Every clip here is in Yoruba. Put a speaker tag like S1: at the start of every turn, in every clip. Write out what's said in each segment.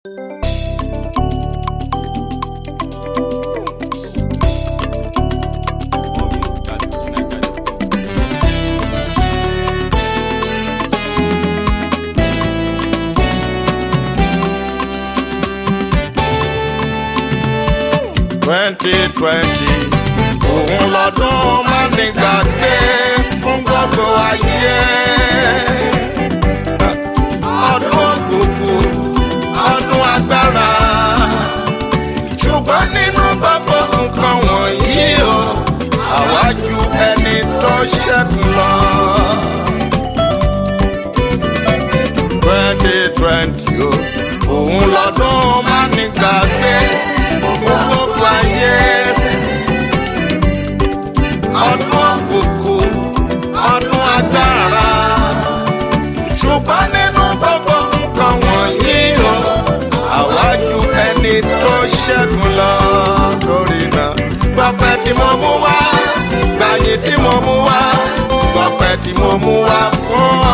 S1: twenty twenty òun lọ́dún mánigbàgbé fún gbogbo ayé. ọdún òkùnkùn ọdún agbára ṣùgbọ́n nínú gbogbo nǹkan wọ̀nyí o àwa ju ẹni tó ṣẹ́gun lọ. twenty twenty o òun lọ́dún mánigbàgbé fún gbogbo ayé. ọdún òkùnkùn ọdún agbára ṣùgbọ́n nínú gbogbo nǹkan wọ̀nyí o àwa ju ẹni tó ṣẹ́gun lọ torí náà gbọ́pẹ́ tí mo mú wá gbàyè tí mo mú wá gbọ́pẹ́ tí mo mú wá fún ọ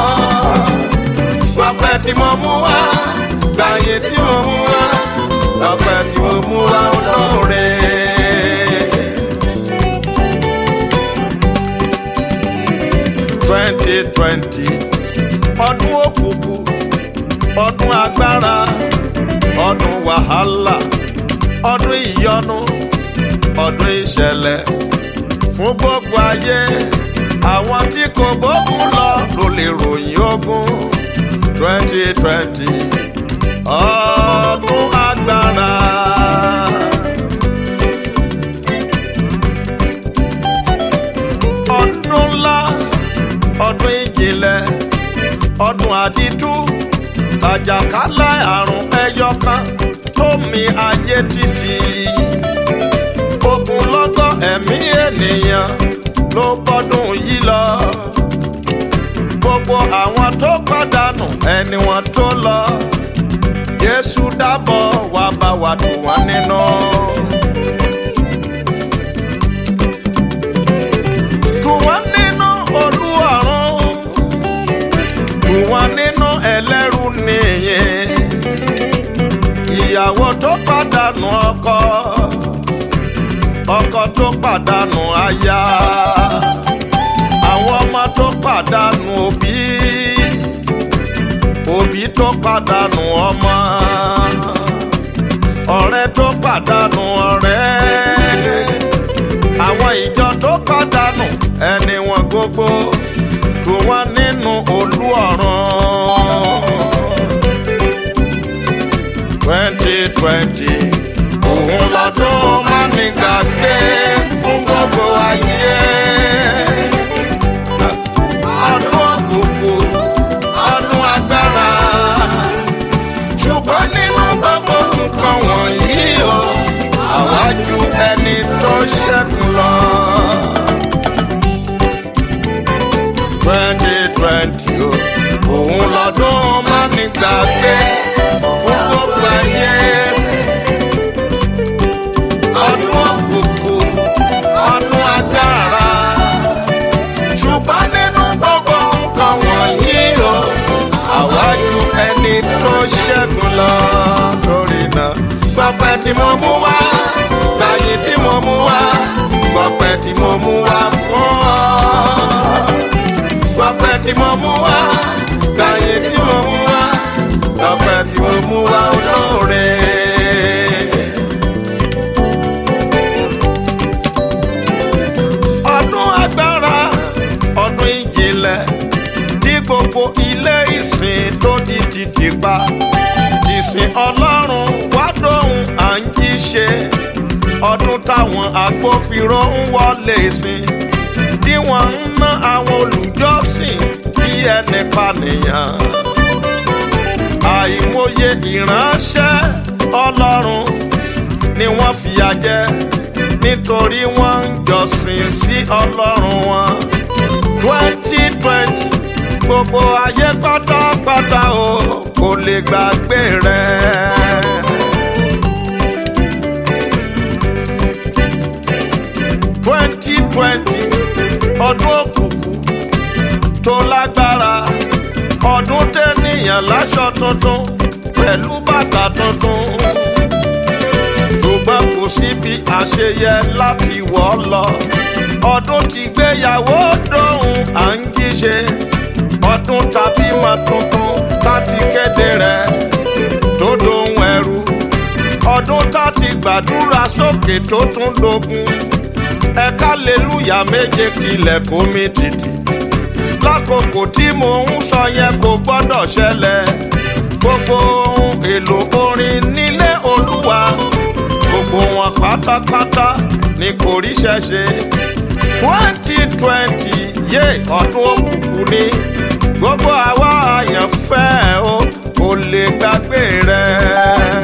S1: gbọ́pẹ́ tí mo mú wá gbàyè tí mo mú wá gbọ́pẹ́ tí mo mú wá olóore. twenty twenty ọdún òkùnkùn ọdún agbára ọdún wàhálà ọdún ìyọnu ọdún ìṣẹ̀lẹ̀ fún gbogbo ayé àwọn tí kò bókun lọ ló lè ròyìn ogun twenty twenty ọdún agbára. ọdún ńlá ọdún ìjìnlẹ̀ ọdún àdìtú àjàkálẹ̀ àrùn ẹyọ kan tó mi ayé títì ogunlọ́gọ̀ ẹ̀mí ènìyàn ló bọ́dún yìí lọ gbogbo àwọn tó pàdánù ẹni wọn tó lọ Jésù dábọ̀ wá bá wa tù wọ́n nínú. tù wọ́n nínú olú ọ̀run tù wọ́n nínú ẹlẹ́rù nìyẹn ìyàwó tó pàdánù ọkọ ọkọ tó pàdánù aya àwọn ọmọ tó pàdánù òbí òbí tó pàdánù ọmọ ọ̀rẹ́ tó pàdánù ọ̀rẹ́ àwọn ìjọ tó pàdánù ẹni wọn gbogbo tù wọ́n nínú olú ọ̀run twenty twenty òun lọ́dún mánigbàgbé fún gbogbo ayé. ọdún òkùnkùn ọdún agbára ṣùgbọ́n nínú gbogbo nǹkan wọ̀nyí o àwa ju ẹni tó ṣẹ́gun lọ. twenty twenty o òun lọ́dún mánigbàgbé fún gbogbo ayé. ọdún òkùnkùn ọdún agbára ṣùgbọ́n nínú gbogbo nǹkan wọ̀nyí o àwa ju ẹni tó ṣẹ́gun lọ torí náà gbọ́pẹ́ tí mo mú wá gbàyè tí mo mú wá gbọ́pẹ́ tí mo mú wá fún ọ gbọ́pẹ́ tí mo mú wá gbàyè tí mo mú wá gbọ́pẹ́ tí mo mú wá olóore. ọdún agbára ọdún ìjìnlẹ̀ tí gbogbo ilé ìsìn tó di títì pa tìsìn ọlọ́run wá dóhùn à ń jí ṣe ọdún táwọn agbófinró ń wọlé sìn tí wọ́n ń ná àwọn olùjọ́sìn bí ẹni pànìyàn àìmọye ìránṣẹ́ ọlọ́run ni wọ́n fìyà jẹ nítorí wọ́n ń jọ́sìn sí ọlọ́run wọn twenty twenty gbogbo ayé pátápátá o kò lè gbàgbé rẹ. twenty twenty ọdún òkùnkùn tó lágbára ọdún tẹ́nìyàn láṣọ tuntun pẹ̀lú bàtà tuntun ṣùgbọ́n kò síbi àṣeyẹ láti wọ̀ ọ́ lọ ọdún tí gbéyàwó dóhùn à ń jíṣe ọdún tàbí mọ tuntun láti kéde rẹ̀ tó dóhùn ẹrú ọdún tá ti gbàdúrà sókè tó tún dogun ẹ̀ka lélúyà méje kilẹ̀ kó mi tìtì lákòókò tí mò ń sọ yẹn kò gbọ́dọ̀ ṣẹlẹ̀ gbogbo ohun èlò orin nílé olúwa gbogbo wọn pátápátá ni kò ríṣẹ́ ṣe twenty twenty yé ọdún òkùnkùn ni gbogbo àwa àyànfẹ́ o kò lè gbàgbé rẹ̀.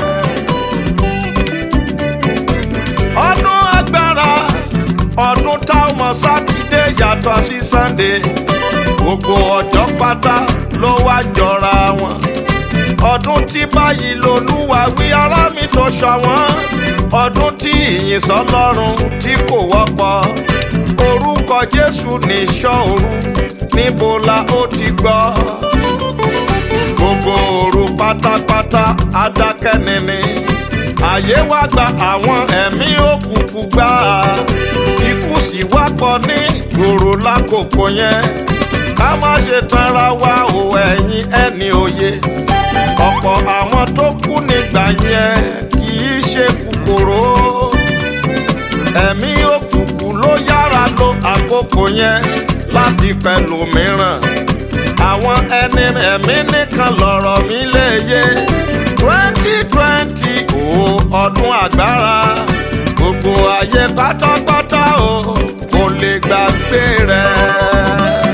S1: ọdún agbára ọdún táwọn ọmọ sátidé yàtọ̀ sí sànńdé gbogbo ọjọ́ pátá ló wá jọra wọn ọdún tí báyìí lolúwa wí ará mi tó ṣọ̀wọ́n ọdún tí ìyìn sọlọ́run tí kò wọ́pọ̀ orúkọ jésù ní ṣọ́ọ̀rù níbo la ó ti gbọ́ gbogbo òru pátápátá adákẹ́nini àyè wá gba àwọn ẹ̀mí òkùnkùn gbà ikú sì wá pọ̀ ní gbòòrò lákòókò yẹn ká má ṣe tanra wa ò ẹ̀yin ẹni òye ọ̀pọ̀ àwọn tó kú nígbà yẹn kì í ṣe kòkòrò ẹ̀mí òkùnkùn ló yára lo àkókò yẹn láti pẹ̀lú mìíràn àwọn ẹni ẹ̀mí nìkan lọ̀rọ̀ mi léye twenty twenty o ọdún agbára gbogbo ayé pátápátá o kò lè gbàgbé rẹ̀.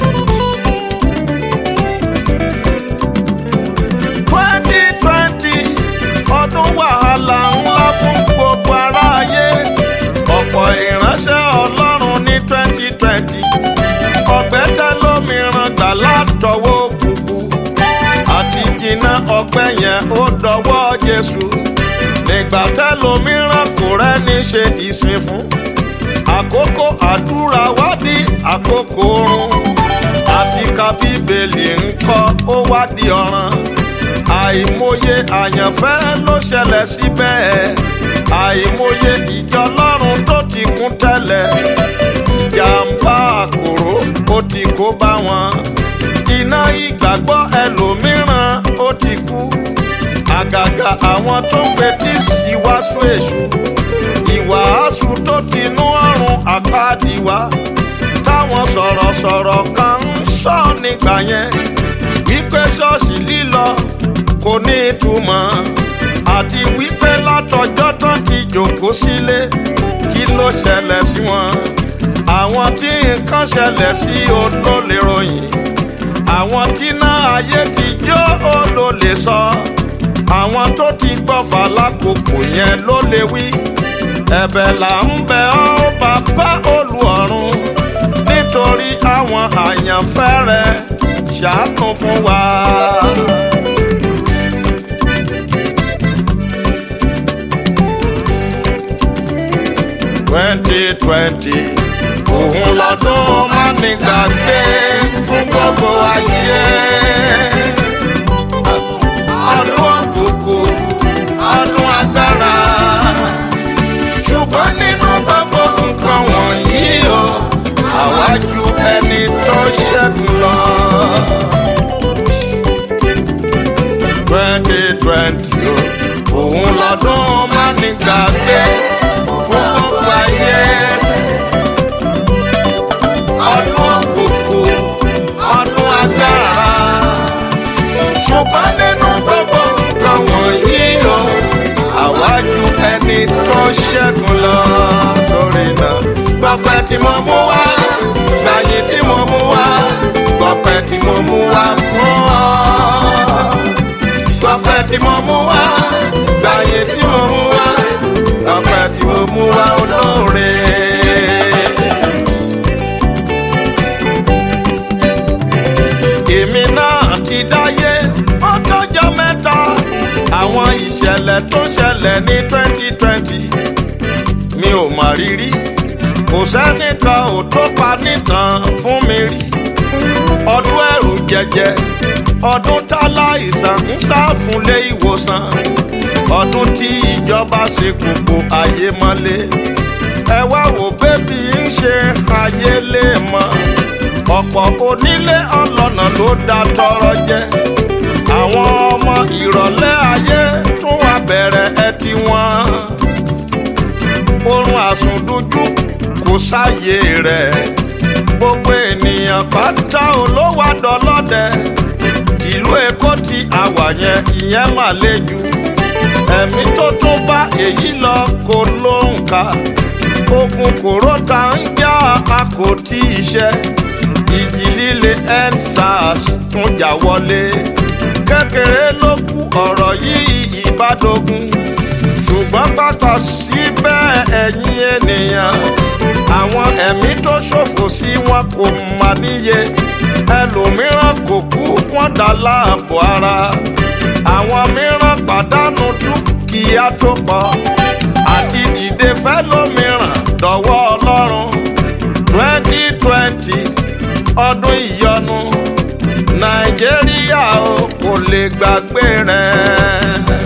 S1: twenty twenty ọdún wàhálà ńlá fún gbogbo aráyé ọ̀pọ̀ ìránṣẹ́ ọlọ́run ní twenty twenty ọ̀gbẹ́ tẹ́ lómìíràn gbà látọwọ́ òkùnkùn àti jìnnà ọgbẹ́ yẹn ó dọwọ́ jésù nígbà tẹ́ lómìíràn kò rẹ́ni ṣe ìsìn fún àkókò àdúrà wádìí àkókò oorun àti ka bíbélì ń kọ́ ó wádìí ọ̀ràn àìmọye àyànfẹ́ ló ṣẹlẹ̀ síbẹ̀ àìmọye ìjọ lọ́run tó ti kún tẹ́lẹ̀ ìjàmbá àkòrò ó ti kó bá wọn iná ìgbàgbọ́ ẹlòmíràn ó ti kú àgàgà àwọn tó ń fetí sí wàásù èṣù ìwàásù tó ti nú ọ̀run àpáàdì wá táwọn sọ̀rọ̀sọ̀rọ̀ kan ń sọ nígbà yẹn wípé ṣọ́ọ̀ṣì lílọ kò ní ìtumọ̀ àti wípé látọjọ́ tán ti jòkó sílé kí ló ṣẹlẹ̀ sí wọn àwọn tí nǹkan ṣẹlẹ̀ sí olólè ròyìn àwọn tí náà ayé ti jó olólè sọ àwọn tó ti gbọ́fà lákòókò yẹn ló lè wí ẹ̀bẹ̀ là ń bẹ ọ́ bàbá olùọ̀run nítorí àwọn àyànfẹ́ rẹ̀ ṣàánú fún wa. twenty twenty òun lọ́dún má ní gbàgbé fún gbogbo ayé. ọdún òkùnkùn ọdún agbára ṣùgbọ́n nínú gbogbo nǹkan wọ̀nyí o àwa ju ẹni tó ṣẹ́gun lọ. twenty twenty o òun lọ́dún má ní gbàgbé fún gbogbo ayé. ọdún òkùnkùn ọdún agbára ṣùgbọ́n nínú gbogbo nǹkan wọ̀nyí o àwa ju ẹni tó ṣẹ́gun lọ torí náà gbọ́pẹ́ tí mo mú wá gbàyè tí mo mú wá gbọ́pẹ́ tí mo mú wá fún ọ. gbọ́pẹ́ tí mo mú wá gbàyè tí mo mú wá gbọ́pẹ́ tí mo mú wá olóore. èmi náà ti dáyé ó tọ́jọ́ mẹ́ta àwọn ìṣẹ̀lẹ̀ tó ṣẹlẹ̀ ní twenty twenty mi ò mà rírí kò sẹ́nìkan ò tó pa nìkan fún mi rí ọdún ẹ̀rù jẹjẹ ọdún táláìsàn ń sá fúnlé ìwòsàn ọdún tí ìjọba ṣe gbogbo ayé mọ́lé ẹ wá wò bébí ń ṣe ayé lè mọ́ ọ̀pọ̀ onílé ọlọ́nà ló dá tọrọ jẹ àwọn ọmọ ìrọ̀lẹ́ ayé tún wá bẹ̀rẹ̀ ẹ ti wọ́n oorun àsùndújú kò sáyé rẹ̀ gbogbo ènìyàn pátá olówó àdọ́lọ́dẹ ìlú èkó tí àwà yẹn ìyẹn mà le jù ẹ̀mí tó tún bá èyí lọ kò lóǹkà ogun kòrótà ń já àkótí iṣẹ́ ìjì líle endsars tún jà wọlé kékeré ló kù ọ̀rọ̀ yìí ìbádógún ṣùgbọ́n pàtó síbẹ̀ ẹ̀yin ènìyàn àwọn ẹ̀mí tó ṣòfò sí wọn kò mà níye ẹlòmíràn kò kú wọn dá láàbò ara àwọn mìíràn pàdánù dúkìá tó pọ̀ àti dìde fẹ́lòmíràn dọ̀wọ́ ọlọ́run twenty twenty ọdún ìyọnu nàìjíríà o kò lè gbàgbé rẹ̀.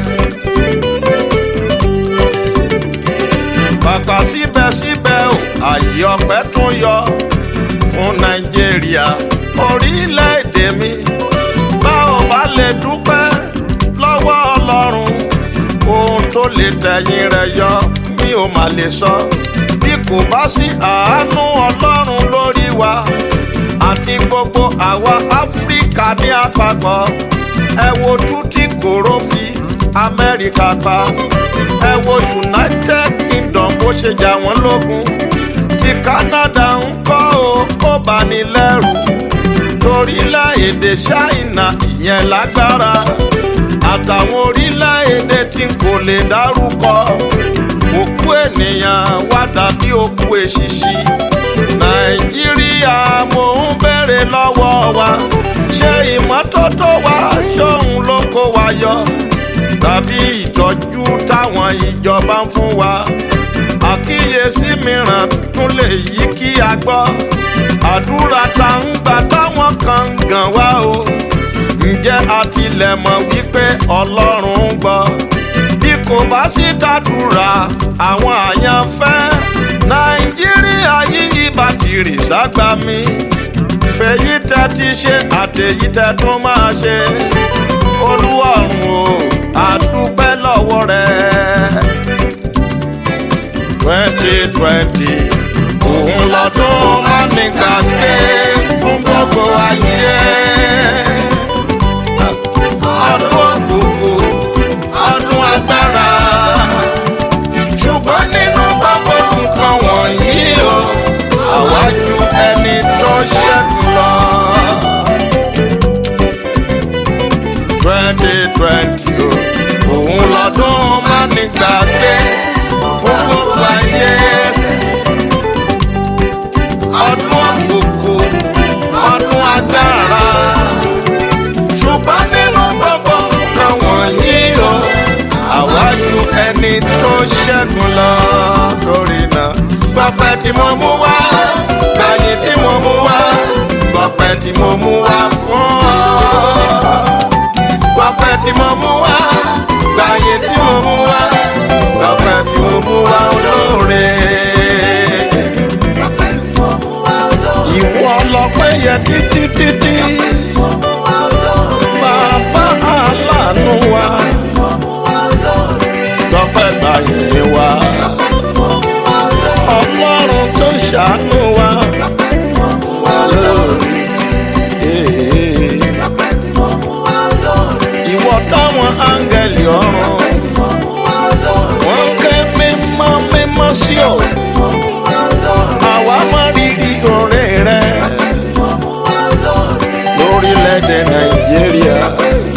S1: kàkà síbẹ̀síbẹ̀ o àyè ọpẹ́ tún yọ fún nàìjíríà orílẹ̀-èdè mi bá ò bá lè dúpẹ́ lọ́wọ́ ọlọ́run ohun tó lè tẹ̀yìn rẹ̀ yọ mi ò mà lè sọ bí kò bá sí àánú ọlọ́run lórí wa àti gbogbo àwa áfíríkà ní àpapọ̀ ẹ wo tútí kòró fi amẹ́ríkà pa ẹ wo united kingdom bó ṣe jà wọ́n lógun ti canada ń kọ́ o ó bá ní lẹ́rù torílẹ̀-èdè china ìyẹn lágbára àtàwọn orílẹ̀-èdè tí n kò lè dárúkọ òkú ènìyàn wá dàbí òkú èṣìṣì nàìjíríà mò ń béèrè lọ́wọ́ wa ṣé ìmọ́tótó wa ṣóun ló kó wa yọ tàbí ìtọ́jú táwọn ìjọba ń fún wa àkíyèsí mìíràn tún lè yí kí a gbọ́ àdúrà tá ń gbà táwọn kan ń gàn wá o ǹjẹ́ a tilẹ̀ mọ̀ wípé ọlọ́run ń gbọ́ bí kò bá sí dàdúrà àwọn àyànfẹ́ nàìjíríà yíyí bàtìrì ságbá mi fèyí tẹ́ ti ṣe àtèyí tẹ́ tún máa ṣe olúwọ̀run o àdúpẹ́ lọ́wọ́ rẹ̀ twenty twenty òun lọ́dún mọ́nìkà ké fún gbogbo ayé ọdún òkùnkùn ọdún agbára ṣùgbọ́n nínú gbogbo nǹkan wọ̀nyí o àwa ju ẹni tó ṣẹ́gun lọ. twenty twenty o òun lọ́dún mọ́nìgbàgbé fún gbogbo ayé ọdún òkùnkùn ọdún agbára ṣùgbọ́n nínú gbogbo nǹkan wọ̀nyí o àwa ju ẹni tó ṣẹ́gun lọ torí náà gbọ́pẹ́ tí mo mú wá gbàyìn tí mo mú wá gbọ́pẹ́ tí mo mú wá fún ọ gbọ́pẹ́ tí mo mú wá gbàyè tí mo mú wá gbọ́pẹ́ tí mo mú wá olóore. ìwọ lọpẹ́ yẹ títí títí bàbá aláàánú wa gbọ́pẹ́ gbàyè wa ọlọ́run tó ṣàánú wa lórí. ìwọ táwọn áńgẹ̀lì ọ̀run wọ́n ń ké mímọ́ mímọ́ sí ọ àwa mọ rírì ọ̀rẹ́ rẹ lórílẹ̀‐èdè nàìjíríà